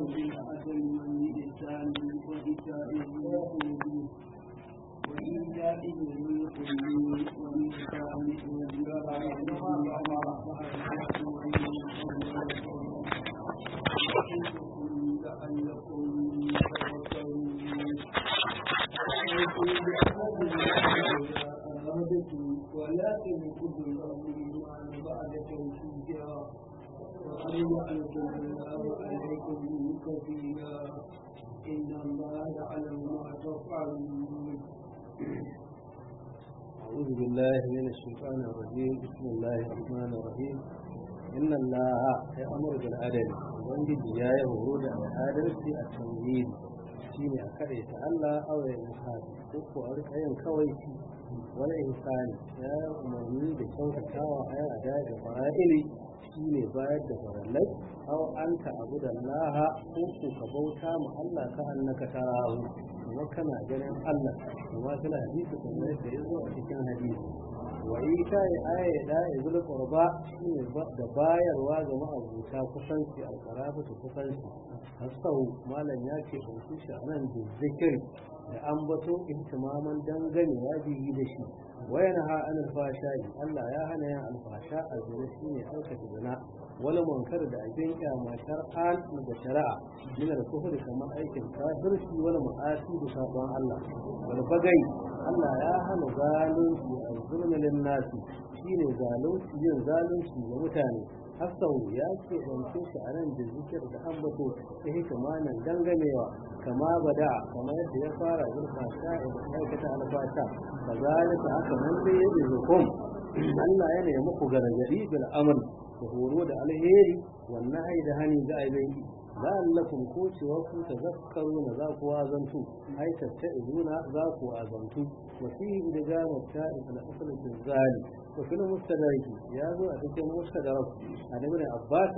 بالعدل والإحسان وإيتاء ذي القربى وإيتاء ذي القربى والإحسان وذراع لعلكم تتقون ولا تنقضوا الأيمان بعد توكيدها وقد جعلكم الله عليكم كفيلا إن الله يعلم ما تفعلون أعوذ بالله من الشيطان الرجيم بسم الله الرحمن الرحيم إن الله يأمر بالعدل وانجد يا يهود العدل في التمهيد shine a kare ta Allah aure misali ko ko a rika yin kawai wani insani ya umarni da kyautatawa a yan ada da fara'ili shine bayar da farallai aw anta abu da laha ko ko ka bauta ma Allah ka annaka tarahu kuma kana ganin Allah kuma kana hadisi kuma da yazo a cikin hadisi wa ita ya aya da izul qurba shine da bayarwa ga ma'abuta kusanci alqarabatu kusanci hasau malam ya ce ɗauki shi a nan da zikir da ambato ihtimaman dangane ya biyi da shi wayan ha an alfasha Allah ya hana yin alfasha a zina shi ne aikata zina wani munkar da abin kyama shar'an da shari'a min al-kufri kamar aikin kafirci wani ma'asi da sabon Allah wal bagai Allah ya hana zalunci a zulmin nasi shine zalunci yin zalunci ga mutane Hassan ya ce ɗauke shi a nan da zikir da ambato ta hikimanin dangamewa kama bada kamar yadda ya fara zurfasha da aikata alfasha ka zalika aka nan dai ya zukum Allah ya nemi ku gargadi bil amr da horo da alheri wannan ai da hani ga aibai la'allakum ko cewa ku tazakkaruna za ku azantu ai tattaizuna za ku azantu wa fihi idgamu ta'if al-asl zali وفي المستدرك يا ذو أتكلم مستدرك عن ابن عباس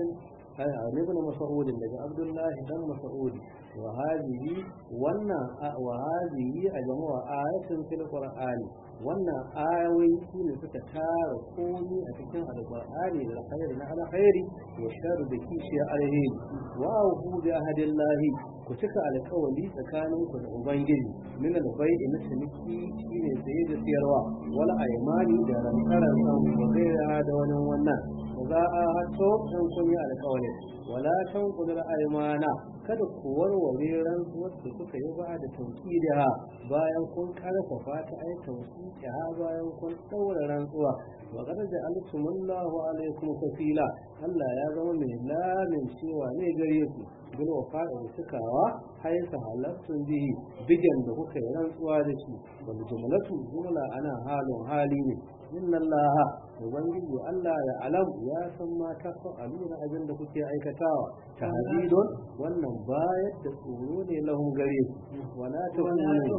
عن ابن مسعود لدى عبد الله بن مسعود وهذه ونا وهذه أجمع آية في القرآن ونا آيوي كل فتكار قومي أتكلم على القرآن للخير على خير والشر بكيش عليه وأوفوا بعهد الله كتك على قولي تكانوا كالعبنجل من البيع نسمكي شيء سيد سيروا ولا أيماني دارا كرسا وغير هذا ونوانا za a hatto in kun yi alƙawarin wala tan kudura aymana kada ku warware rantsuwar da kuka yi ba da tauki da ha bayan kun karfafa ta ai tauki ha bayan kun daura rantsuwa wa qad ja'altumullahu alaykum kafila Allah ya zama mai lamin cewa ne gare ku bil wafa'i da cikawa haisa halattun bihi bigan da kuka yi rantsuwa da shi wal jumlatu jumla ana halin hali ne inna allaha ubangiji Allah ya alam ya san ma ta fa'aluna abin da kuke aikatawa tahdidun wannan bayar da tsoro ne lahum gare su wala takunu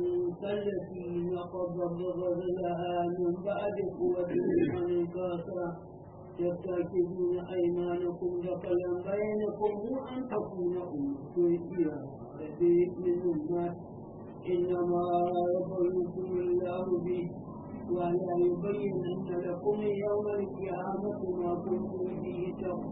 كالتي نقض غزلها من بعد قوة أنكاسا تتخذون أيمانكم دخلا بينكم وأن تكون أمة هي منهما إنما يبلوكم الله به ولا يبينن لكم يوم القيامة ما كنتم به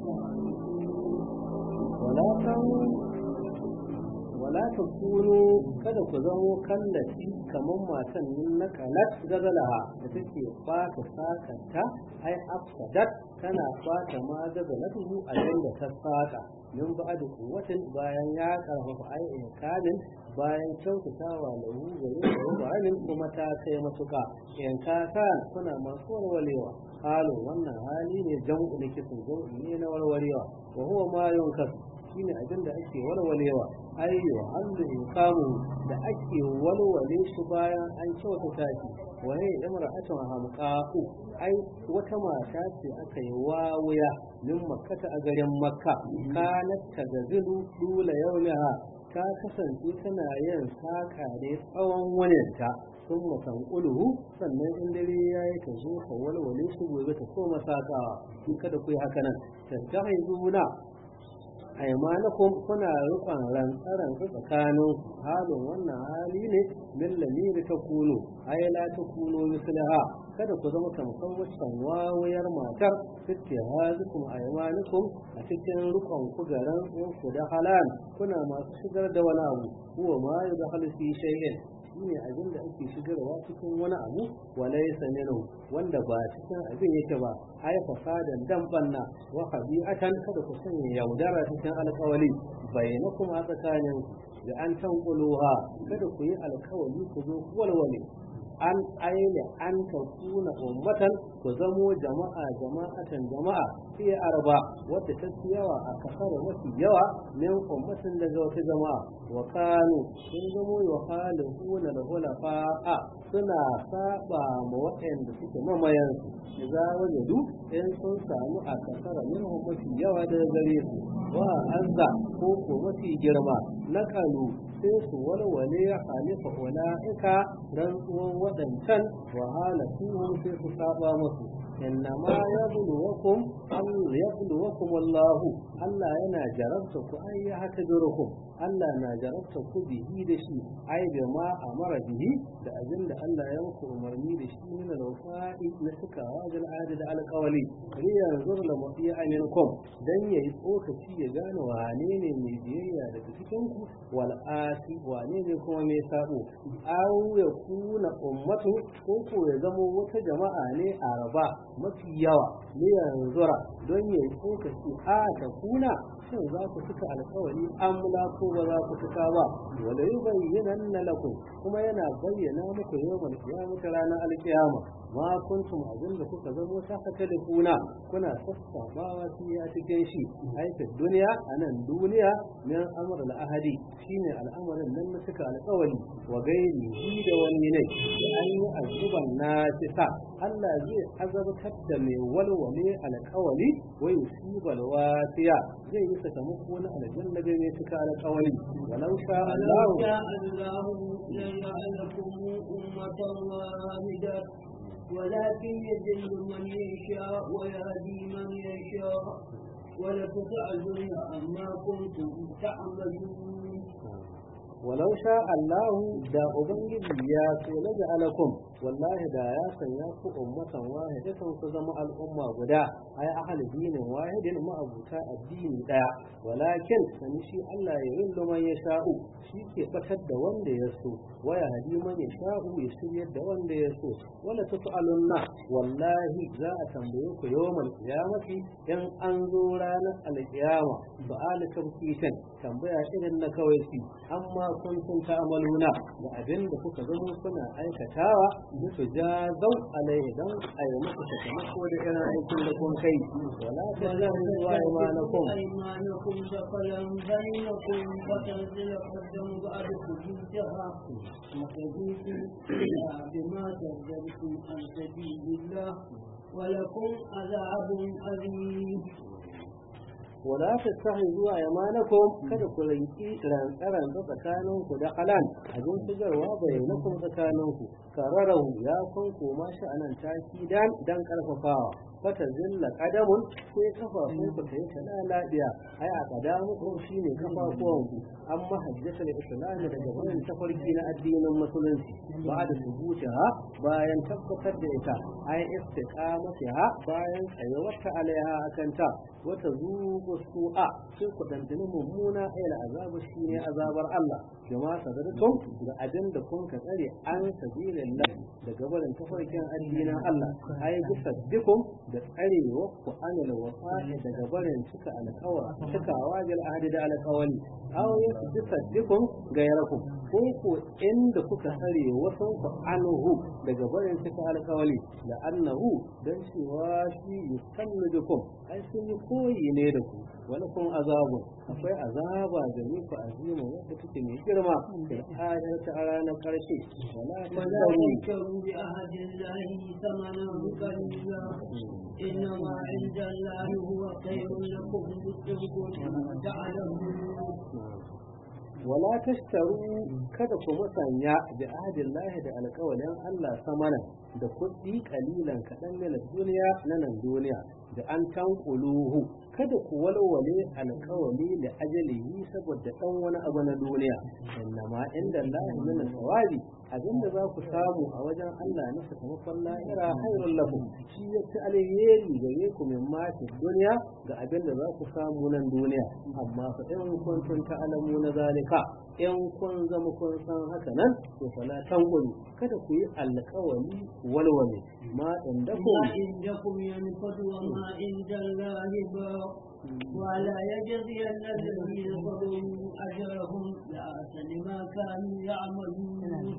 تختلفون ولا تكونوا kada ku zamo kallaci kamar matan yin na kalat gazalaha da take fata sakanta ai afsadat tana fata ma gazalatuhu a yanda ta saka min ba da kuwatin bayan ya karfafa ai ikalin bayan kyautatawa lahu gare da bayanin kuma ta kai matuka in ka kan kuna masu warwarewa halu wannan hali ne jam'u ne kisan jam'u ne na warwarewa wa huwa ma yunkas shine abin da ake walwalewa ayyo hannu in kamu da ake walwale shi bayan an kyautata shi wani imra'atun hamqa'u ai wata mata ce aka yi wawuya min makkata a garin makka kanat tagazilu dula yawmiha ta kasance tana yin saka ne tsawon waninta sun matan uluhu sannan in dare ya yi ta zo ka walwale shi gobe ta koma sakawa kada ku yi haka nan tattahizuna aimanakum kuna rufan rantsaran tsakanin halin wannan hali ne min lamiri ta kuno ai la ta kuno mislaha kada ku zama tamkar wancan wawayar matar fitte hazikum aymanikum a cikin rukun ku garan ku da halal kuna masu shigar da wani abu huwa ma yudhalu fi shay'in shine abin da ake shigarwa cikin wani abu walaysa minhu wanda ba cikin abin yake ba ai fasadan dan banna wa khabi'atan kada ku sanya yaudara cikin alƙawali bainakum a tsakanin da an tanquluha kada ku yi alƙawali ku zo walwale an aile an takuna ummatan ku zamo jama'a jama'atan jama'a fi arba wadda ta fi yawa a kasar mafi yawa min ummatin daga wata jama'a wa kanu sun zamo wa halihuna da hulafa'a suna saba ma waɗanda suke mamayan su za wajadu in sun samu a kasar min mafi yawa daga gare su wa azza ko ko mafi girma na kalu sai su walwale ya halifa ula'ika rantsuwan waɗancan wahala su sai su saba musu innama ya buluwakum Allah ya buluwakum Allahu Allah yana jarabta ku ai ya haka durukum Allah na jarabta ku bihi da shi ai da ma amara bihi da abin da Allah ya muku umarni da shi min al-wafa'i na cikawa da al'ada da alƙawali kari yanzu la mafiya aminkum dan yayi tsokaci ya gane wane ne mai biyayya daga cikin ku wal asi wane ne kuma mai sabo aw ya kuna ummatu ko ko ya zama wata jama'a ne a raba mafi yawa ne yanzura don yayi tsokaci a ta kuna shin za ku cika alkawari amla ko ba za ku cika ba wala yubayyana lakum kuma yana bayyana muku yawan kiyamata ranar alkiyama ma kuntum abin da kuka zamo ta haka da kuna kuna sassabawa fi a cikin shi aika duniya a nan duniya min amr al-ahadi shine al'amarin nan na cika alkawari wa gairi shi da wani ne da an yi azuban nasisa Allah zai azabtar da mai walwale alkawari wa yusibal wasiya zai yi sakamako na aljanna da mai cika alkawari walau sha Allah ولكن يذل من يشاء ويهدي من يشاء ولتسألن عما كنتم تعملون ولو شاء الله da ubangiji ya so na ja'alakum wallahi da ya sanya ku ummatan wahidatan ku zama al'umma guda ai ahli dinin wahidin ma'abuta addini daya walakin sani shi Allah ya yin man ya sha'u shi ke batar da wanda ya so waya hadi man ya sha'u ya shiryar da wanda ya so wala tus'alunna wallahi za a tambaye ku yawmal qiyamati in an zo ranar alqiyama su'al tamkitan tambaya irin na kawai shi amma kuntum ta'maluna da abin da kuka zama kuna aikatawa musu jazau alaihi dan a yi muku sakamako da irin aikin da kun kai wala ta lahu wa imanakum أيمانكم دخلا بينكم فتنزل قدم بعضكم جهة وتجيء إلى بما كذبتم عن سبيل الله ولكم عذاب أليم wala ta sahi zuwa yamanakum kada ku rinki rantsaran tsakanin ku da halan abin shigarwa bayyanakum tsakanin ku kararahu ya kun koma shi anan taki dan dan karfafawa fata zilla qadamun sai kafafun ku tayi ta lafiya ai a kadamu ko shine kafafuwan ku amma hajjatul islam daga wannan tafarki na addinin musulunci ba da subutiha bayan tabbatar da ita ai istiqamatiha bayan tsayuwarta alaiha akanta wata zuku su'a sai ku dandani mummuna ayla azabu shine azabar Allah jama'a sadartum da abin da kun ka tsare an sabilillah daga barin tafarkin addinin Allah ai bisaddikum da tsarewa ku anil wafa'i daga barin cika alƙawar cikawa bil ahdi da alƙawari aw bisaddikum gairakum ko ko inda kuka tsare wasan ku anhu daga barin cika alƙawari da annahu dan cewa shi yusannidukum ai sun yi koyi ne da ku wani kun azabu akwai azaba da ni ku azima wadda take mai girma da ayar ta a ranar karshe wala ولا تشتروا بعهد الله ثمنا قليلا إنما عند الله هو خير لكم إن كنتم تعلمون wala tashtaru kada ku musanya da ahadin lahi da alƙawalin Allah samanan da kuɗi kalilan kaɗan na duniya na nan duniya da an tankuluhu kada ku walwale alkawali da ajalihi saboda dan wani abu na duniya innama inda Allah min sawabi abinda za ku samu a wajen Allah na sakamakon lahira hairun lakum shi ya ci alheri gare ku min mafi duniya ga abinda za ku samu nan duniya amma fa in kuntum ta'lamu na zalika in kun zama kun san haka nan to fala tanqulu kada ku yi alkawali walwale ma inda ku ما عندكم ينفد وما عند الله باق ولا يجزين الذين ظلموا أجرهم لأحسن ما كانوا يعملون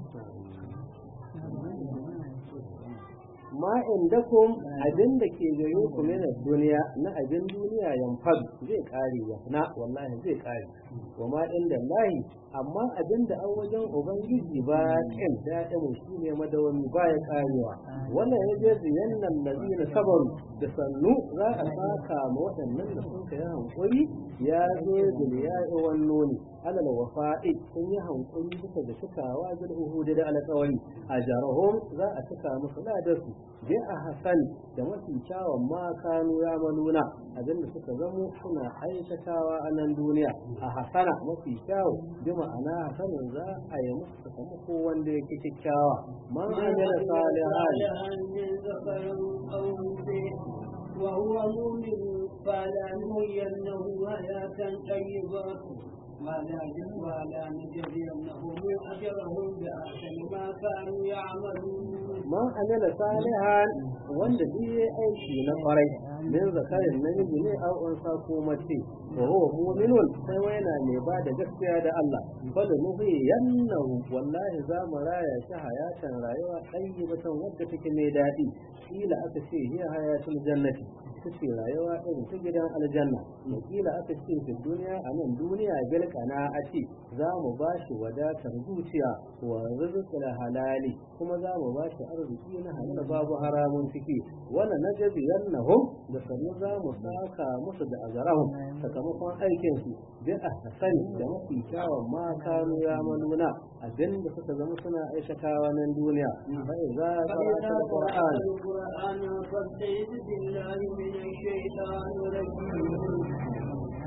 ma indakum abin da ke gare ku na duniya na abin duniya yanfad zai kare ya na wallahi zai kare wa ma inda lahi amma abin da an wajen ubangiji ba kin da'imu shi ne madawami ba ya karewa wannan ya je ziyannan lazina sabaru da sannu za a saka ma waɗannan da sun kai hankuri ya zo biliya wannan alal wafa'i sun yi hankuri bisa da cikawa bil uhudi da alƙawari a jarahum za a cika musu ladarsu bi a hasan da mafi kyawun ma kanu ya manuna abinda suka zamo suna aikatawa a nan duniya a hasana mafi kyawu bi ma'ana hasanin za a yi musu sakamako wanda yake kyakkyawa man amila salihan من ذكر أو أنثى وهو مؤمن فلنحيينه حياة طيبة ولا ولا نجزينهم أجرهم بأحسن ما كانوا يعملون man amila salihan wanda duk yayi aiki na kwarai min zakarin namiji ne aw unsa ko mace wa huwa mu'minun sai wai yana mai ba da gaskiya da Allah bal nuhi yannahu wallahi za mu raya shi hayatan rayuwa tayyibatan wadda take mai dadi kila aka ce hiya hayatul jannati tace rayuwa irin ta gidan aljanna kila aka ce fi duniya a nan duniya bil a ce za mu ba shi wadatar zuciya wa rizqul halali kuma za mu ba shi arziki na halal babu haramun ciki wala najzi yannahum da sanu za mu saka musu da azarahum sakamakon aikin su bi ahsani da mafi kyawun ma kanu ya manuna abin da suka zama suna aikatawa nan duniya fa idza qara'ta alquran القرآن فاستعذ بالله من الشيطان الرجيم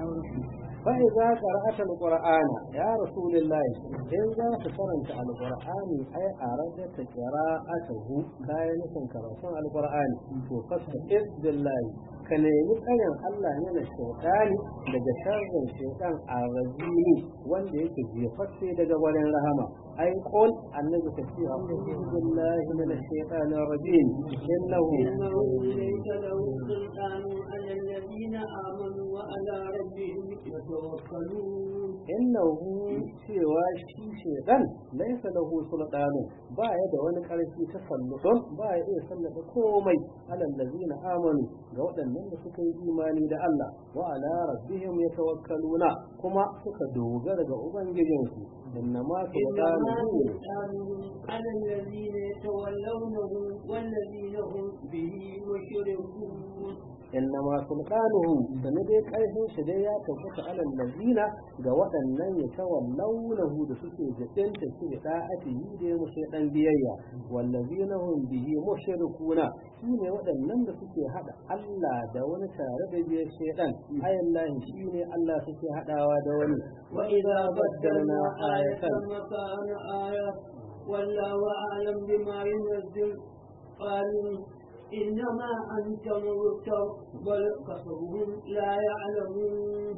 فإذا قرأت القرآن يا رسول الله إن ذا قرأت القرآن أي أردت قراءته كاين كرسون القرآن فاستعذ بالله ka nemi tsarin Allah ne na shaitani daga sharrin shaitan a rajimi wanda yake jefaffe daga wurin rahama ai qul annabi ka ce a'udhu billahi minash shaitanir rajim innahu إنه ليس له سلطان على الذين آمنوا وعلى ربهم يتوكلون innahu cewa shi shaitan laisa lahu sultanu ba ya da wani karfi ta sallutun ba ya iya sallata komai alal ladina amanu ga waɗannan da suka yi imani da Allah wa ala rabbihim yatawakkaluna kuma suka dogara ga ubangijinsu innama إنما sultanu سلطانه على الذين يتولونه والذين هم به مشركون innama sultanuhu sane dai karfin shi dai ya tabbata alal ladina ga waɗannan ya tawallawnahu da suke jadinta shi da da'atihi da ya mushe dan biyayya wallazina hum bihi mushrikuna shine waɗannan da suke hada Allah da wani tare da biyar shaytan ayallahi shine Allah suke hadawa da wani وإذا بدلنا آية ayatan مكان آية والله أعلم بما ينزل قالوا إنما أنت مبتر بل كفرهم لا يعلمون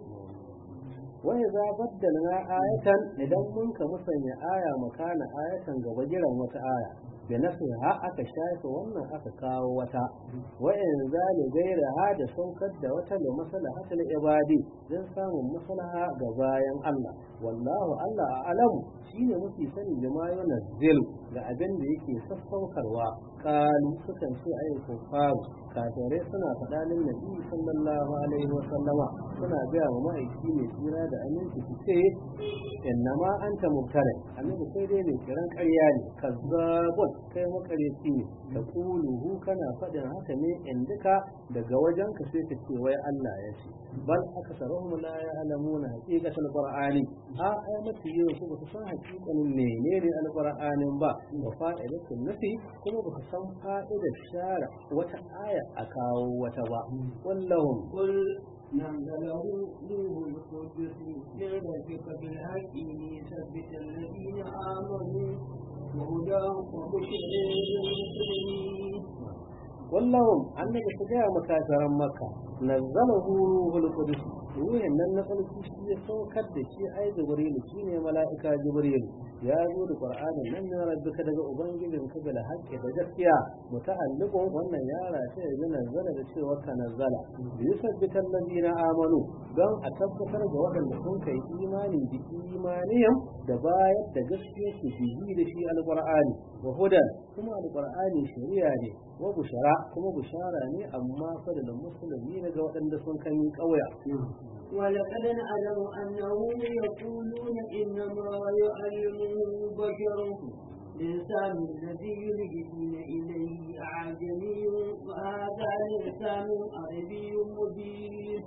وإذا بدلنا آية إذا منك مسني آية مكان آية غبجرا وتآية بنفسها aka shafe wannan aka kawo wata wa'in zali gaira ha da saukar da wata da maslahatul ibadi don samun maslaha ga bayan Allah wallahu Allah a'lamu shine mafi sani da ma yunazzilu ga abin da yake sassaukarwa kalu sukan ce ayi kufaru kafirai suna faɗa lin nabi sallallahu alaihi wa sallama suna gaya wa ma'aiki mai tsira da aminci su ce innama anta mubtala annabi sai dai mai kiran ƙarya ne kazzabun kai makareci ne da kuluhu kana faɗin haka ne in duka daga wajen ka sai ka ce wai Allah ya ce bal aksaruhum la ya'lamuna haqiqatal qur'ani a ai mafi yau su ba su san haqiqanin menene alqur'anin ba wa fa'idatul nafi kuma ba su san fa'idar shara wata aya a kawo wata ba wallahum قل نزله روح القدس من ربك بالحق ليثبت الذين آمنوا وهدى وبشر للمسلمين wallahum annabi su gaya makasaran maka nazzalahu ruhul qudus ruhin nan na sarki shi ya saukar da shi ai jibril shine mala'ika jibril ya zo da qur'anin nan ne rabbika daga ubangijin ka bil haqqi da gaskiya muta'alliqun wannan yara ta yanzu nazzala da cewa ka nazzala bi yusabbita allazina amanu don a tabbatar da waɗanda sun kai imani da imaniyam da bayar da gaskiya su bihi da shi alqur'ani wa hudan kuma alqur'ani shari'a ne wa bushara kuma bushara ne amma fa da musulmi ne ga waɗanda sun kan yi ƙauya ولقد نعلم أنهم يقولون إنما يعلمه بشر لسان الذي يلجئون إليه أعجمي وهذا لسان عربي مبين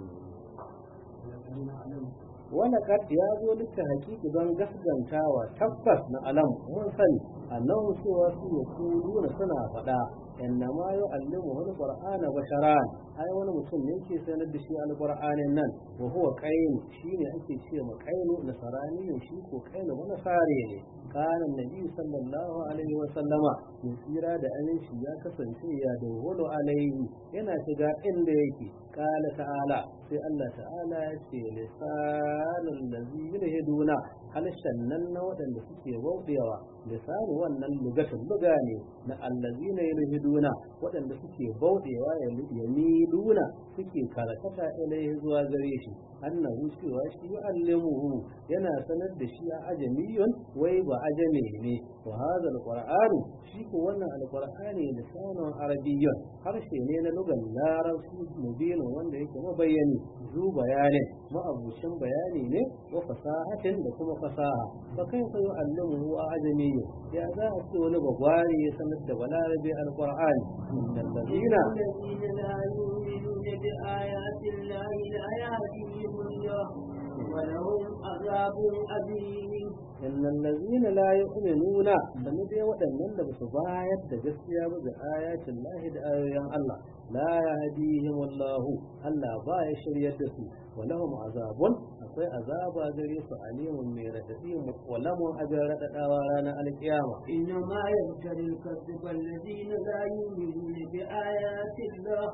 wani kad ya zo duka hakiki don gaskantawa tabbas na alam mun sani annahu cewa su ya kuluna suna faɗa inna ma yu'allimu wani qur'ana basharan ai wani mutum ne yake sanar da shi alqur'anin nan wa huwa qayn shine ake ce ma qaynu nasarani shi ko qaynu wani sare ne kana nabi sallallahu alaihi wa sallama tsira da aminci ya kasance ya dawwalo alaihi yana shiga inda yake qala ta'ala sai Allah ta'ala ya ce lisanul ladzi yulhiduna halshen nan na waɗanda suke bauɗewa lisanu wannan lugatun luga ne na allazina yulhiduna waɗanda suke bauɗewa ya miluna suke karakata ilaihi zuwa gare shi annahu cewa shi yu'allimuhu yana sanar da shi a ajamiyun wai ba ajame ne wa hadha alqur'anu shi ko wannan alqur'ani lisanun arabiyyun harshe ne na lugan larabci mubin wanda yake mabayyani zu bayanin ma'abucin bayani ne wa fasahatin da kuma fasaha fa kaifa yu'allimuhu a ajamiyyu ya za a ce wani bagwari ya sanar da balarabe alqur'ani innal ladina الذين لا يؤمنون بآيات الله لا يهديهم الله ولهم عذاب أليم innal ladina la yu'minuna sanu dai waɗannan da basu bayar da gaskiya ba da ayatin lahi da ayoyin Allah la yahdihim wallahu Allah ba ya shiryar da su wa lahum azabun akwai azaba gare su alimun mai radadi wa lahum ajr radadawa ranar alkiyama إنما يفتري الكذب الذين لا يؤمنون بآيات الله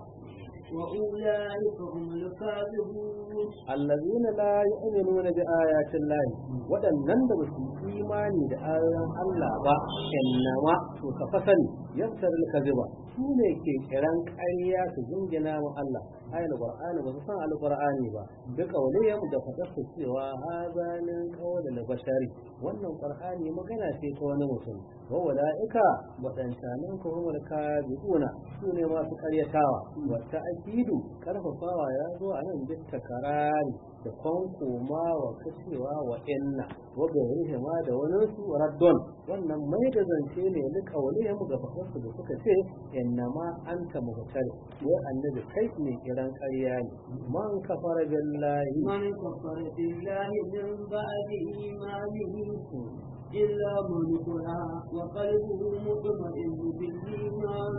وأولئك هم الكاذبون allazina la yu'minuna bi ayatin lahi waɗannan da ba su imani da ayoyin Allah ba innama to ka fasani yaftar al-kadhiba su ne ke kiran ƙarya su jingina wa Allah ayal qur'ani ba su san al-qur'ani ba da kauliyam da fadar su cewa hadha min qawl al-bashari wannan qur'ani magana ce ta wani mutum wa ulaika wadancanan ko humul kadhibuna su ne masu ƙaryatawa wa ta'kidu karfafawa ya zo a nan duk takarari da kwankoma wa kashewa wa inna wa gairihi ma da wani su raddon wannan mai da zance ne ni kawalihim ga fadarsu da suka ce inna ma anta muhtar wai annabi kai ne kiran ƙarya ne man kafara billahi من كفر بالله من بعد إيمانه إلا من كره وقلبه مطمئن بالإيمان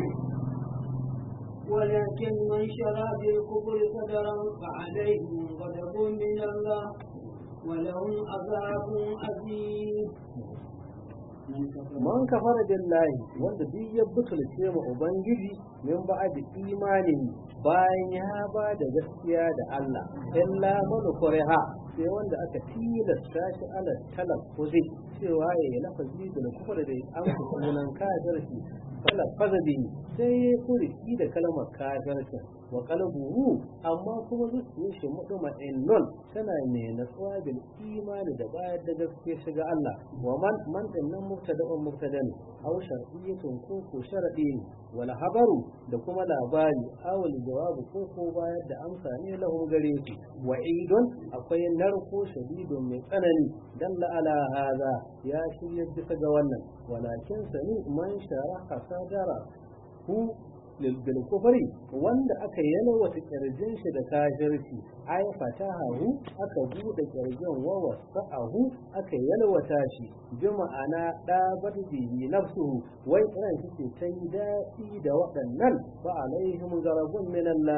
ولكن من شرى بالكفر صدرا فعليهم غضب من الله ولهم عذاب عظيم man kafara billahi wanda duk ya butulce ma ubangiji min ba da imanin bayan ya ba da gaskiya da Allah illa man kuriha sai wanda aka tilasta shi ala talaffuzi cewa ya yi lafazi da kufar da an sunan kafirci fala fazabi sai ya furiki da kalmar kafirci wa qalbuhu amma kuma zuciyar shi muduma innun tana ne natsuwa bil imani da bayar da gaskiya shiga Allah wa man man dinnan mubtada'un mubtadan aw shar'iyyatun ko ko sharadi ne wal habaru da kuma labari aw jawabu ko ko bayar da amsa ne lahum gare su wa'idun akwai narko shadidun mai tsanani dalla ala hada ya shirya bisa ga wannan walakin sani man sharaha sadara hu lil kufri wanda aka yalwata kirjin shi da kafirci ay fatahu aka bude kirjin wa wasa'ahu aka yalwata shi bi ma'ana da bihi nafsuhu wai ran shi ce ta yi daɗi da waɗannan fa alaihim garabun min Allah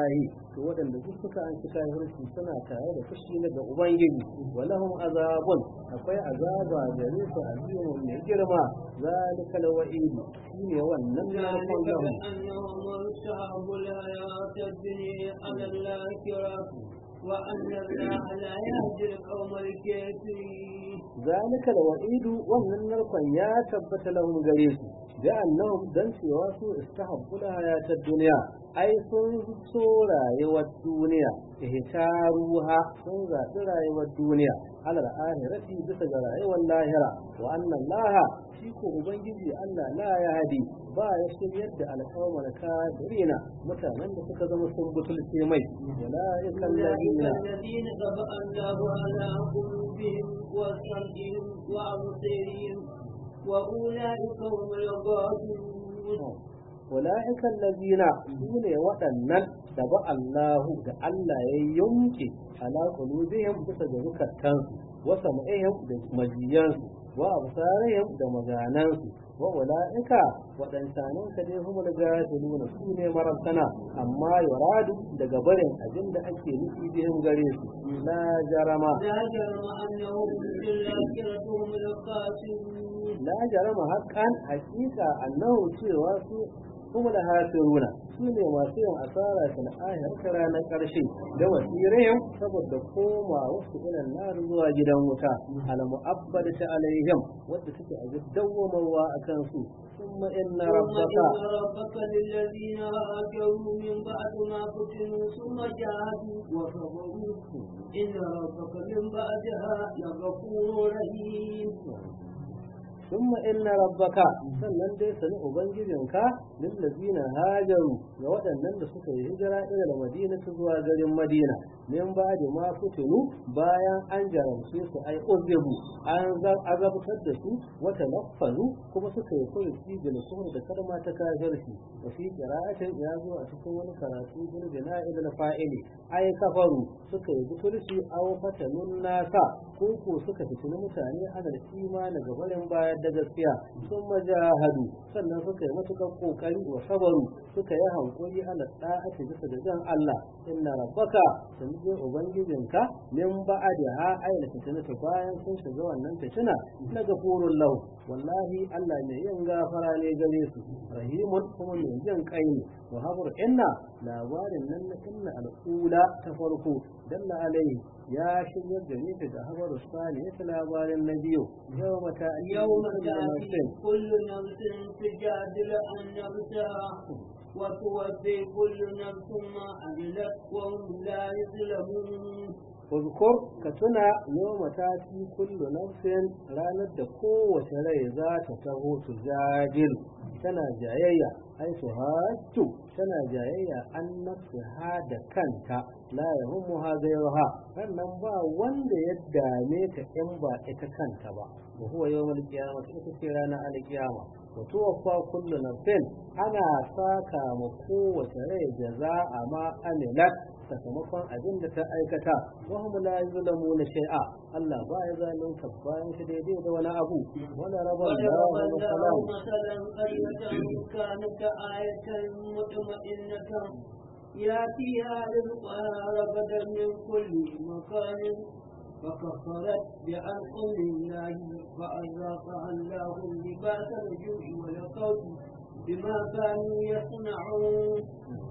to waɗanda duk suka an cika hirsi suna tare da fushi na ga ubangiji walahum azabun akwai azaba gare su azimun mai girma zalika alwa'id shine wannan narkon ذلك lahum بأنهم ارتعبوا الحياة الدنيا على الآخرة وأن الله لا يهدي القوم الكافرين ذلك الوعيد wannan narkon ya tabbata lahum gare su da annahum dan cewa su istahabbu hayatad dunya ai sun so rayuwar duniya ihtaruha sun zaɓi rayuwar duniya alal ahirati bisa ga rayuwar lahira wa anna allaha shi ko ubangiji Allah la ya hadi ba ya shiryar da alƙawar kafirina mutanen da suka zama sun butulce mai wala yakal أولئك ladina الذين طبع الله على قلوبهم وسمعهم وأبصارهم وأولئك هم الغافلون أولئك الذين سون waɗannan da ba Allahu da Allah ya yanke ala qulubihim bisa ga zukatansu wa sam'ihim da majiyansu wa absarihim da maganansu wa ulaika waɗansanin ka dai humul gafiluna su ne marabtana amma yuradu daga barin abin da ake nufi bihim gare su la jarama لا جرم أنهم في الآخرة هم الخاسرون la jarama haqqan haqiqa annahu cewa su kuma da hafiruna su ne masu yin asara ta ahir ta ranar ƙarshe da wasirihim saboda koma wasu ilan nar zuwa gidan wuta al mu'abbadata alaihim wadda take a dawwamarwa akan su ثم إن ثم ربك إن ربك للذين هاجروا من بعد ما فتنوا ثم جاهدوا وصبروا إن ربك من بعدها لغفور رحيم ثم إن ربك sannan dai sani ubangijinka lillazina hajaru ga waɗannan da suka yi hijira ila madina zuwa garin madina min ba da ma fitinu bayan an jaramce su ai uzebu an azabtar da su wata nafazu kuma suka yi kuri cijil kuma da kalma ta kafirci wa fi qira'atin ya zo a cikin wani karatu bil bina'il fa'ili ai kafaru suka yi butulci aw fatanun nasa ko ko suka fitini mutane ana da imani ga barin bayar da gaskiya sun majahadu sannan suka yi matukar kokari wa sabaru suka yi hankuri ala da'ati bisa da jan Allah inna rabbaka sun je ubangijinka min ba'adi ha ayyana fitina ta bayan sun shiga wannan fitina na gafurun lahu wallahi Allah ne yin gafara ne gare su rahimun kuma mai jin kai ne wa habur inna labarin nan na inna al'ula ta farko dalla alaihi ya shiryar da ni daga habar sani ya labarin na biyu yau mata يوم تأتي كل نفس تجادل عن نفسها وتوفي كل نفس ما عملت وهم لا يظلمون Uzkur ka tuna yau mataki kullu nafsin ranar da kowace rai za ta taho su jajil tana jayayya ai su hatu tana jayayya an nafsiha da kanta la yahummu ha ghayruha sannan ba wanda ya dame ta in ba ita kanta ba wa huwa yawmul qiyamah ita ce ranar alqiyama wa tuwaffa kullu nafsin ana saka ma kowace rai jaza'a ma amilat sakamakon abin da ta aikata wa hum la yuzlamuna shay'a Allah ba ya zalunta bayan shi daidai da wani abu wala rabba وضرب Allahu الله masalan مثلا قرية كانت آية مطمئنة يأتيها رزقها رغدا من كل مكان فكفرت بأنعم الله فأذاقها الله لباس الجوع والخوف بما كانوا يصنعون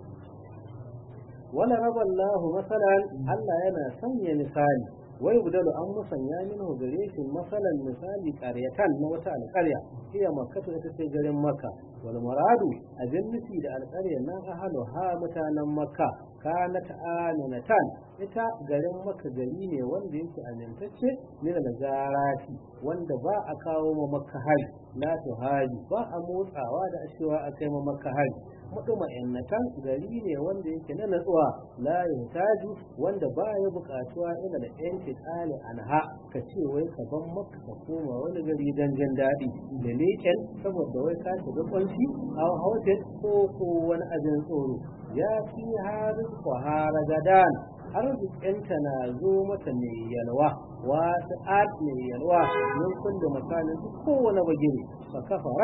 wala raba Allah masalan Allah yana sanya misali wai budalu an musanya minhu gare shi masalan misali qaryatan na wata alƙarya hiya makkatu ita ce garin makka wal muradu abin nufi da alƙaryar nan ahalu ha mutanen makka kanat aminatan ita garin makka gari ne wanda yake amintacce min al-zarati wanda ba a kawo ma makka hari la tuhari ba a motsawa da ashewa a kai ma makka hari mutuma'innatan gari ne wanda yake na natsuwa la yahtaju wanda ba ya buƙatuwa ila da yanki tsali anha ka ce wai ka ban maka ka koma wani gari dan jin daɗi da leƙen saboda wai ka shiga kwanci a hotel ko ko wani abin tsoro ya fi harin kwahara gadan arzikinta na zo mata mai yalwa wasu ad mai yalwa min kullu makanin kowane bagire fa kafarat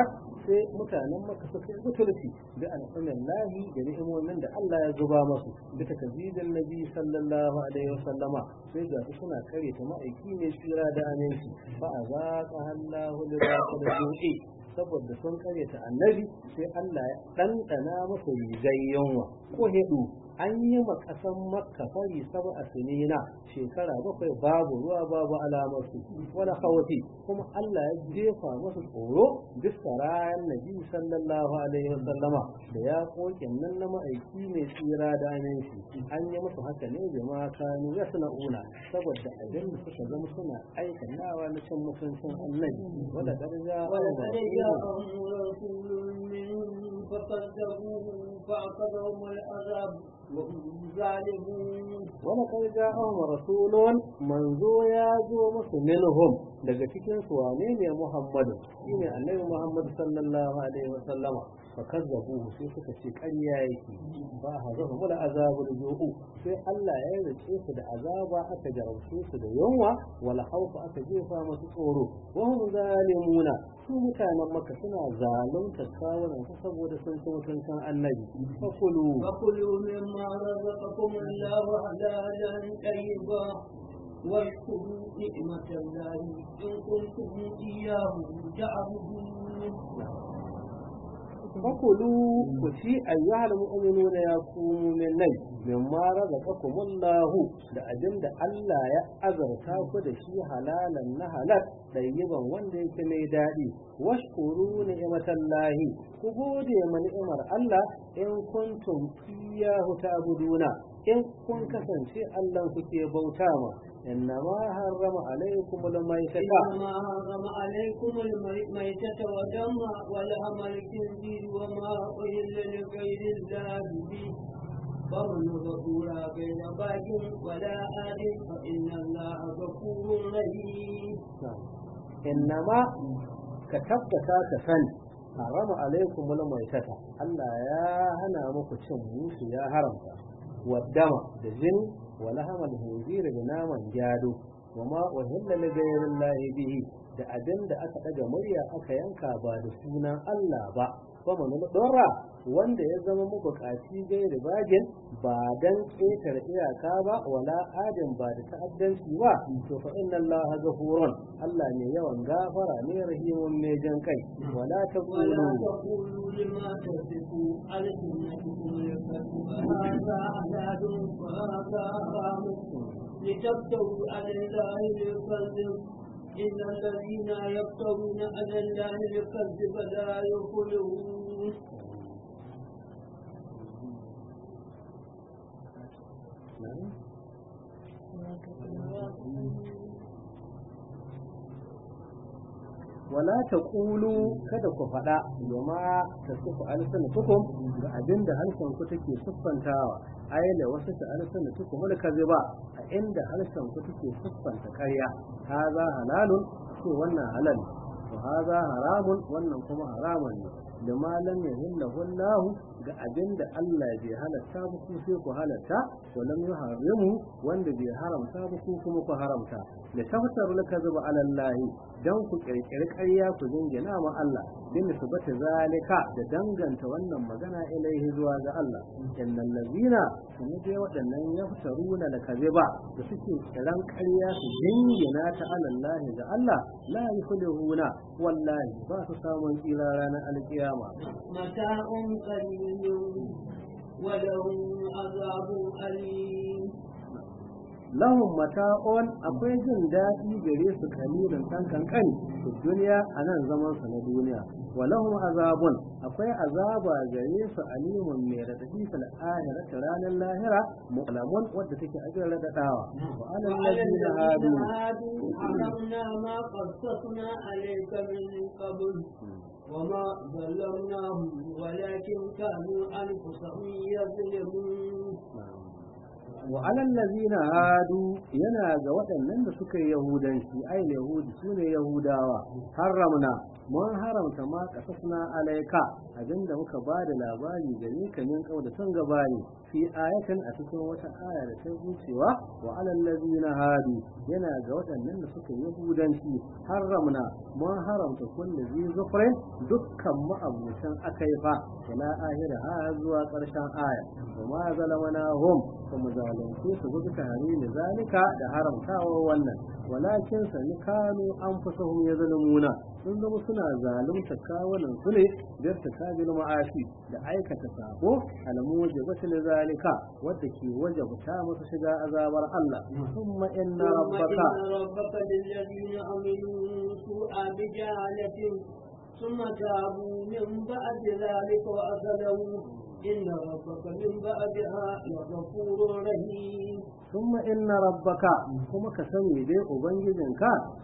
sai mutanen maka suka yi butulci da al'ummar lahi da ni'imomin da Allah ya zuba masu da takazidin nabi sallallahu alaihi wasallama sai ga su suna kare ta ma'aiki ne tsira da aminci fa azaqa Allahu libasa da ju'i saboda sun kare ta annabi sai Allah ya ɗanɗana masa rigar yunwa ko hedu an yi ma ƙasan makka fari saba a sinina shekara bakwai babu ruwa babu alamarsu wani hawati kuma Allah ya jefa masa tsoro bisa rayan nabi sallallahu alaihi wa sallama da ya koke nan na ma'aiki mai tsira da aminci an yi musu haka ne da ma kanu ya suna una saboda abin da suka zama suna aikanawa na cin mutuncin annabi wanda ƙarja ولقد جاءهم رسول منهم فكذبوه فأخذهم العذاب وهم ظالمون ولقد جاءهم رسول منزو يا زو musu minhum daga cikin su wane ne Muhammadu shine Annabi Muhammad sallallahu alaihi wa sallama fa kazzabuhu sai suka ce ƙarya yake ba hazahu mul azabul ju'u sai Allah ya rike su da azaba aka jarabce su da yunwa wala haufa aka jefa masu tsoro wa hum zalimuna su mutanen Makka suna zalunta kawunan su saboda sun ci mutuncin Annabi fa kulu فكلوا مما رزقكم الله حلالا طيبا واشكروا نعمة الله إن كنتم إياه تعبدون fakulu ku ci ayyuhal mu'minuna ya kumu min nai mimma razaqakumullahu da abin da Allah ya azarta ku da shi halalan na halal ɗayyiban wanda yake mai daɗi washkuru ni'matallahi ku gode ma ni'imar Allah in kuntum iyyahu ta'buduna in kun kasance Allah kuke bauta ma innama harrama alaikum al-maytata إنما حرم عليكم الميتة ودم ولحم الخنزير وما أهل لغير الله به فمن غفور غير باق ولا آد فإن الله غفور رحيم innama ka tabbata ka sani harama alaikum maitata Allah ya hana muku cin musu ya haramta waddama da jini wa lahamal hinzira da naman gyado wa ma uhilla li ghayrillahi bihi da abin da aka daga murya aka yanka ba da sunan Allah ba kuma mun dora wanda ya zama mabukaci gairi bagin ba dan ƙetare iyaka ba wala adin ba da ta'addanci ba to fa inna Allah ghafurun Allah ne yawan gafara ne rahimun ne jan kai wala taqulu ولا تقولوا لما تصفوا ألسنتكم الكذب هذا حلال وهذا حرام لتفتروا على الله الكذب إن الذين يفترون على الله الكذب لا يفلحون wala taqulu kada ku faɗa domin ta sufu alsanatukum ga abin da harshen ku take siffantawa ai da wasu ta alsanatukum wal kaziba a inda harshen ku take siffanta ƙarya haza halalun to wannan halal wa haza haramun wannan kuma haramun ne da malam ya hilla wallahu ga abin da Allah bai halatta ba ku sai ku halatta wa lam yuharrimu wanda bai haramta ba ku kuma ku haramta da tabbatar laka zuba ala Allah dan ku kirkiri ƙarya ku dingina ma Allah bin subata zalika da danganta wannan magana ilaihi zuwa ga Allah innal ladina kuma dai waɗannan yaftaruna da kaziba da suke kiran ƙarya su dingina ta ala Allah ga Allah la yuflihuna wallahi ba su samun tsira ranar alkiyama متاع قليل ولهم عذاب أليم lahum mata'un akwai jin daɗi gare su kalilin ɗan kankani su duniya a nan zaman su na duniya wa lahum azabun akwai azaba gare su alimun mai radadi fil akhirati ranar lahira mu'lamun wadda take ajin radadawa wa alal وعلى ladina الذين hadu هادوا حرمنا ما قصصنا عليك من قبل وما ظلمناهم ولكن كانوا أنفسهم يظلمون wa alal ladina hadu yana ga waɗannan da suka yi yahudanci ai yahudi sune yahudawa haramna mun haramta ma kasasna alaika abinda muka ba da labari gare ka min kauda tun gabani fi ayatin a cikin wata aya da ta cewa wa alal ladina hadu yana ga waɗannan da suka yi yahudanci haramna mun haramta kullu zi zufrin dukkan ma'abutan akaifa ila ahira ha zuwa ƙarshen aya wa ma zalamana hum kuma zalunce su gudu tare da zalika da haramtawa wannan walakin sani kanu anfusahum yazlimuna sun zama suna zalunta kawunan su ne da ta kabil ma'ashi da aikata sabo almuje batil zalika wadda ke wajabta musu shiga azabar Allah thumma inna rabbaka rabbaka lilladhina amilu su'a bijalatin ثم تابوا من بعد ذلك وأسلموا إن ربك من بعدها لغفور رحيم ثم إن ربك كما كسني دي أبنجزنك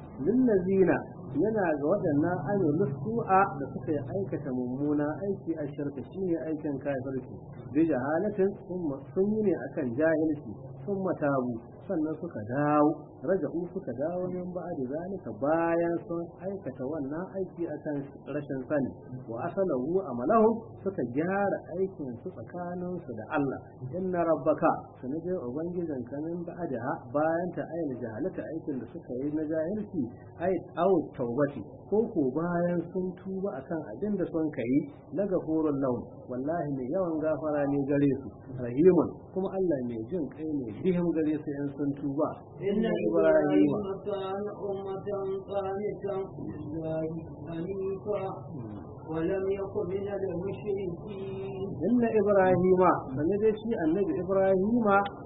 للذين yana ga waɗannan amilu su'a da suka yi aikata mummuna aiki a shirka shine aikin kafirci bi jahalatin sun yi ne akan jahilci sun matabu sannan suka dawo raja'u suka dawo min ba'da zalika bayan sun aikata wannan aiki akan rashin sani wa asalahu amalahu suka gyara aikin su tsakanin su da Allah inna rabbaka sanaje ubangijin kanin ba'da bayan ta ayyana jahalata aikin da suka yi na jahilci ai au taubati ko ko bayan sun tuba akan abin da sun kai na gafurun laun wallahi mai yawan gafara ne gare su rahimun kuma Allah mai jin kai ne bihim gare su in sun tuba inna ibrahim kana ummatan qanitan lillahi hanifa ولم يكن من المشركين إن إبراهيم فنجد شيء النبي إبراهيم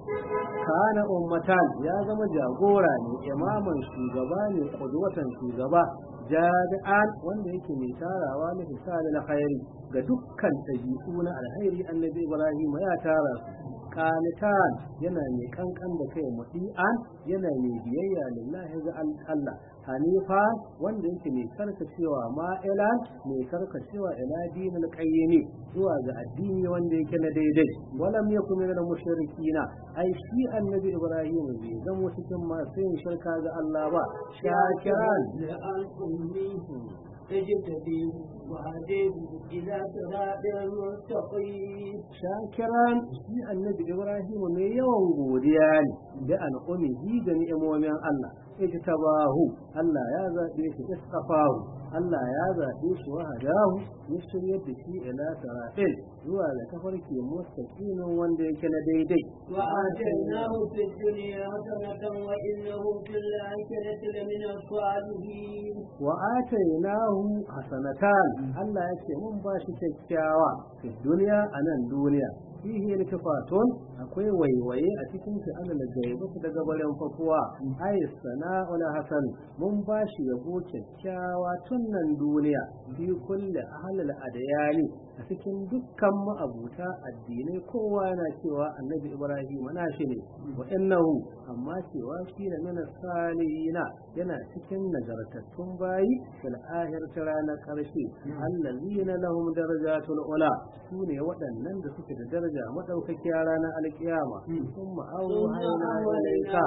كان أمتان يا زما جاغورا إماما شugaba ne قدوة shugaba jami'an wanda yake mai tarawa na hisali na khairi ga dukkan ɗabi'u na alhairi annabi ibrahim ya tara su qanitan yana mai kankan da kai muti'an yana mai biyayya lillahi ga Allah hanifa wanda yake mai karkacewa ma'ilan mai karkacewa ila dinil qayyimi zuwa ga addini wanda yake na daidai walam yakun min mushrikina ai shi annabi ibrahim bai zama cikin masu yin shirka ga Allah ba shakiran اجتبيه وهديه إلى صراط مستقيم شاكرا shi annabi ibrahim ne yawan godiya ne da al'umihi da ni'imomin Allah ijtabahu Allah ya zabe shi istafahu Allah ya zabe shi wa hadahu ya shiryar da shi ila siratil zuwa ga tafarki mustaqimin wanda yake na daidai wa atainahu fid dunya hasanatan wa innahu fil akhirati lamina salihin wa atainahu hasanatan Allah ya ce mun ba shi kyakkyawa fi duniya a nan duniya fihi iltifatun akwai waiwaye a cikin shi ana da gaibu daga barin fakuwa ay sana'ul hasan mun ba shi yabo kyakkyawa tun nan duniya fi kulli ahlil adyani a cikin dukkan ma'abuta addinai kowa yana cewa annabi ibrahim na shi ne wa innahu amma cewa shi ne mina salihina yana cikin nagartattun bayi fil akhirati ranar karshe allazina lahum darajatul ula su ne waɗannan da suke da daraja madaukakiya ranar alkiyama kuma auhayna ilayka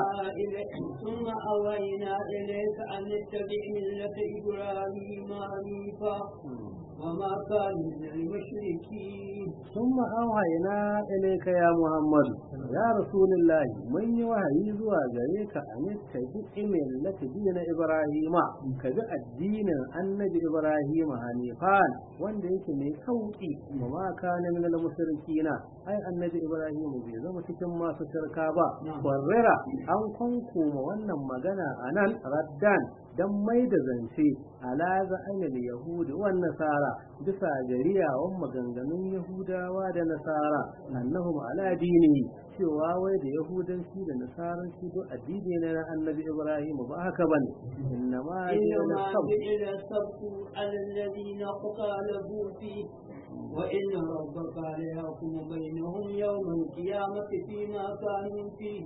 ثم أوينا إليك أن اتبع ملة إبراهيم حنيفا وما كان من المشركين ثم أوحينا إليك يا محمد يا رسول الله من يوحي زوا غريك أن تتبع ملة دين إبراهيم كذا الدين النبي إبراهيم حنيفان wanda yake mai sauki wa ma kana min al-mushrikina ai annabi ibrahim bai zama cikin masu shirka ba warrera an kwankoma wannan magana anan raddan dan mai da zance ala za'anil yahudi wan nasara bisa gariyawan maganganun yahudawa da nasara annahum ala dini cewa wai da yahudanci da nasaranci duk addini ne na annabi ibrahim ba haka bane innama إنما جعل السبت على الذين اختلفوا فيه وإن ربك ليحكم بينهم يوم القيامة فيما كانوا فيه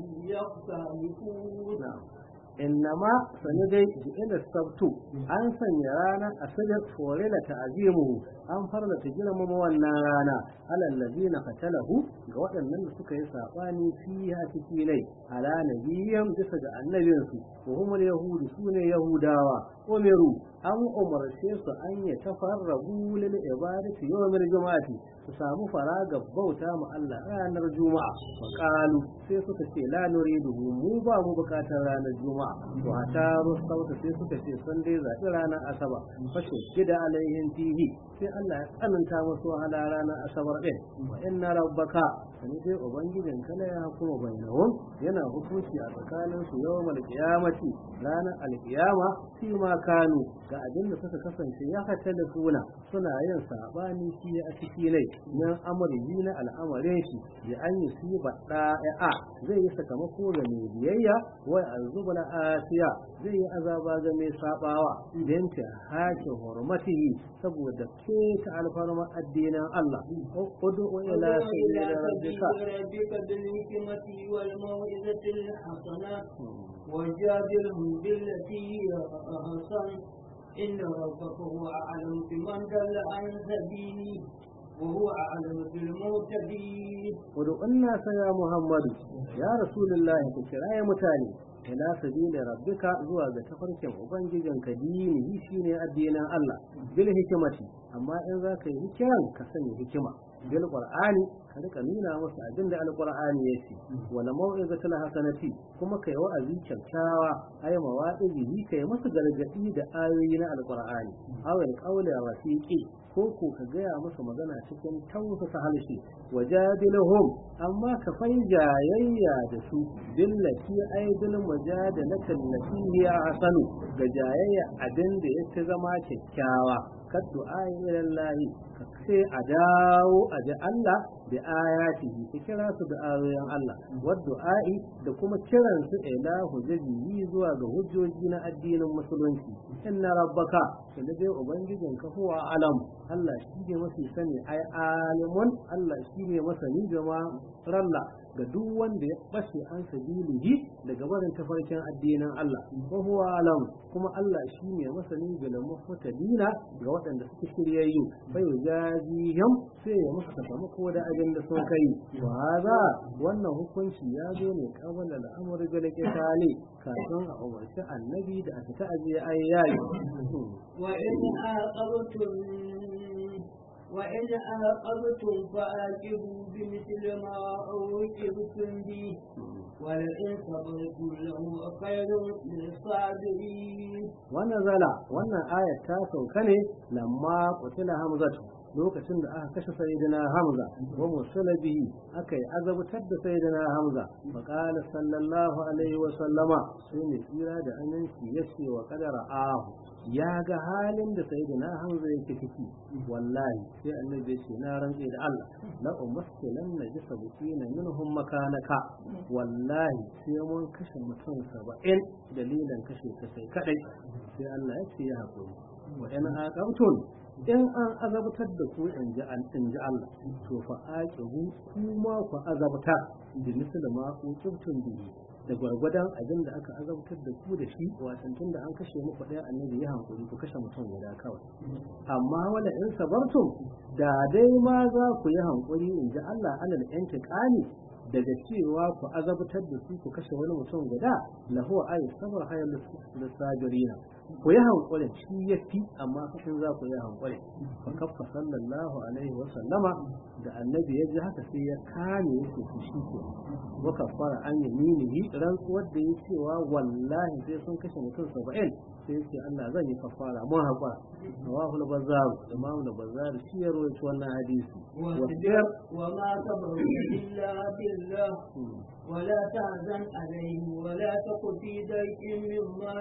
يختلفون innama sani dai ji'ila sabtu an sanya rana a sadar forela ta azimu an farla ta girmama wannan rana alal ladina qatalahu ga waɗannan da suka yi sabani fiha ciki nai ala nabiyyan bisa ga annabinsu wa humul yahudu sune yahudawa umiru an umarce su an ya tafarrabu lil ibadati yawmil juma'ati su samu faraga bauta mu Allah ranar juma'a fa qalu sai suka ce la nuridu mu ba mu bukatar ranar juma'a to hata rusauta sai suka ce sun dai zaɓi ranar asaba fashe gida alaihin fihi sai Allah ya tsananta musu wahala ranar asabar din wa inna rabbaka sani dai ubangijin kala ya kuma bainahum yana hukunci a tsakanin su yawmal qiyamati ranar alqiyama fi ma kanu ga abin da suka kasance ya hata da suna suna yin sabani shi a ciki ne nan amri na al'amarin shi ya an yi su da'a zai yi sakamako ga mai biyayya wa azubul asiya zai yi azaba ga mai sabawa idan ta hake hurmatihi saboda ke ta alfarma addinin Allah udu ila sayyidina rabbika ربك بالحكمة والموعظة الحسنة وجادلهم بالتي هي أحسن إن ربك هو أعلم بمن دل عن سبيله وهو أعلم بالمهتدين ودعنا يا محمد يا رسول الله كراية متاني ila sabili rabbika zuwa ga tafarkin ubangijin ka dini shine addinin Allah bil hikimati amma in za ka yi hikiran ka sani hikima bil qur'ani ka rika nuna musu abin da alqur'ani yake wala mau'izatul hasanati kuma kai wa'azi kyakkyawa ay mawa'izi kai musu gargadi da ayoyi na alqur'ani awal qawli rafiqi ko ko ka gaya musu magana cikin tausasa halshe wajadiluhum amma ka fai jayayya da su billati ay bil mujadalatin lati hiya hasanu ga jayayya abin da yake zama kyakkyawa kaddu ayi lahi ka ce a dawo a ji Allah da ayatihi ka kira su da ayoyin Allah wa du'a'i da kuma kiran su ila hujjaji zuwa ga hujjoji na addinin musulunci inna rabbaka da dai ubangijin ka huwa alam Allah shi ne mafi sani ai alimun Allah shi ne masani gama ralla ga duk wanda ya bace an sabilihi daga barin tafarkin addinin Allah wa huwa alam kuma Allah shi ne masani ga mutadina ga waɗanda suke shiryayyu bai jazihim sai ya musu sakamako da abin da sun kai wa haza wannan hukunci ya zo ne kabala al'amari ga tale kafin a umarci annabi da aka ta ajiye ayyayi wa in aqabtum وإن عاقبتم فعاقبوا بمثل ما عوقبتم به ولئن صبرتم لهو خير للصابرين ونزل wannan ayat ta sauka ne lamma qutila hamzatu lokacin da aka kashe sayyidina hamza wa musulabi aka yi azabtar da sayyidina hamza fa qala sallallahu alaihi wa sallama sai ne tsira da aminci yace wa qadara ahu ya ga halin da sayyidina hamza yake ciki wallahi sai annabi ya ce na rantse da Allah la umaskilan najisa bukina minhum makanaka wallahi sai mun kashe mutum 70 dalilan kashe ka sai kadai sai Allah ya ce ya hakuri wa in aqabtum in an azabtar da ku in ji in ji Allah to fa aqibu kuma ku azabta bi misali ma ku kibtun bihi da gwargwadon abin da aka azabtar da ku da shi watan tun da an kashe muku ɗaya annabi ya hankuri ku kashe mutum guda kawai amma wala in sabartum da dai ma za ku yi hankuri in ji Allah alal intiqami daga cewa ku azabtar da su ku kashe wani mutum guda lahu ayi sabar hayal lisabirina ku yi hankulin shi ya fi amma kashin za ku yi hankulin fa kaffa sallallahu alaihi wa sallama da annabi ya ji haka sai ya kame yake su shi ke wa kaffara an yaminihi rantsuwar da ya cewa wallahi sai sun kashe mutum saba'in sai ce Allah zan yi kafara mun haƙura rawahu al-bazzar imam al-bazzar shi ya rawaito wannan hadisi واصبر وما صبر إلا بالله ولا تحزن عليهم ولا تك في ضيق مما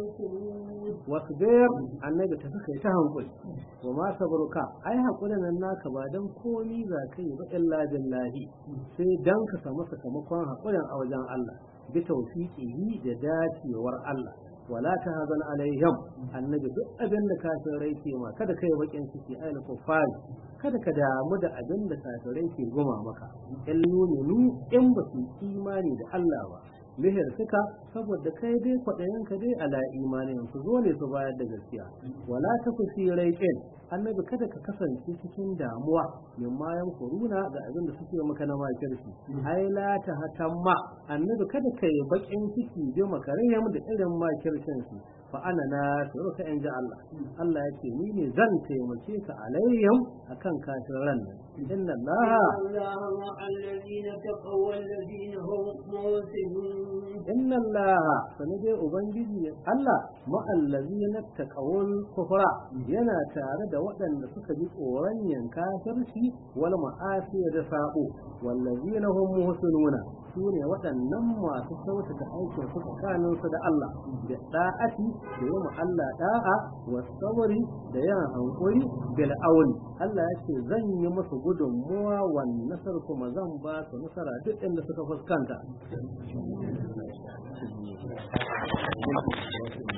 يمكرون wasbir annabi ta saka ta hankuli wa ma sabruka ai hakurin nan naka ba dan komi za ka yi ba illa billahi sai dan ka samu sakamakon hakurin a wajen Allah bi tawfiqihi da dacewar Allah wala ta hazan alaihim annabi duk abin da kafirai ke ma kada kai bakin ciki ai na kufari kada ka damu da abin da kafirai ke goma maka in nunu in ba su imani da Allah ba lihir suka saboda kai dai kwaɗayen ka dai ala imanin su zo ne su bayar da gaskiya wala ta ku fi raiƙin annabi kada ka kasance cikin damuwa min ma kuruna ga abin da suke maka na makirci ai la ta hatamma annabi kada ka yi bakin ciki bi makarihim da irin makircin su fa ana na ka in ji Allah Allah yake ni ne zan taimake ka alayyam akan kafiran nan inna Allah الله مع الذين تقوا والذين هم محسنون inna Allah sanade ubangiji Allah ma'allazina taqawul kufra yana tare da waɗanda suka ji tsoron yin kafirci wal ma'asi da sabo wallazina hum muhsinuna su ne waɗannan masu kyautata aikin su tsakanin su da Allah da da'ati da yi Allah da'a wa sabri da yin hankuri bil auni Allah ya ce zan yi musu gudunmuwa wan nasar kuma zan ba su nasara duk inda suka fuskanta